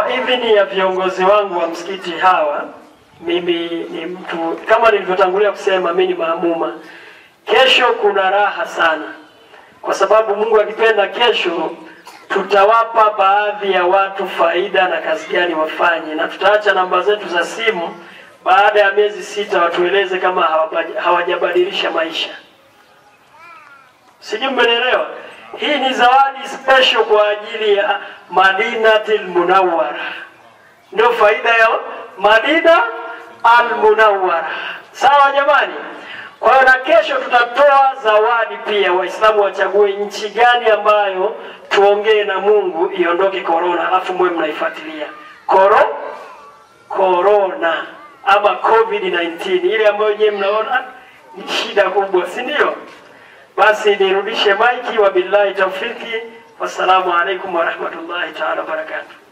Kwa idhini ya viongozi wangu wa msikiti hawa, mimi ni mtu kama nilivyotangulia kusema, mimi ni maamuma. Kesho kuna raha sana, kwa sababu Mungu akipenda, kesho tutawapa baadhi ya watu faida na kazi gani wafanye, na tutaacha namba zetu za simu. Baada ya miezi sita watueleze kama hawaja- hawajabadilisha maisha. Sijui mmenielewa. Hii ni zawadi special kwa ajili ya Madinatul Munawwara, ndio faida ya Madina al Munawwara. Sawa jamani? Kwa hiyo na kesho tutatoa zawadi pia, Waislamu wachague nchi gani ambayo tuongee na Mungu iondoke korona, alafu mwe mnaifuatilia koro korona ama COVID-19 ile ambayo nyewe mnaona ni shida kubwa, si ndio? Basi nirudishe maiki, wabillahi taufiki, wassalamu alaikum warahmatullahi taala wabarakatuh.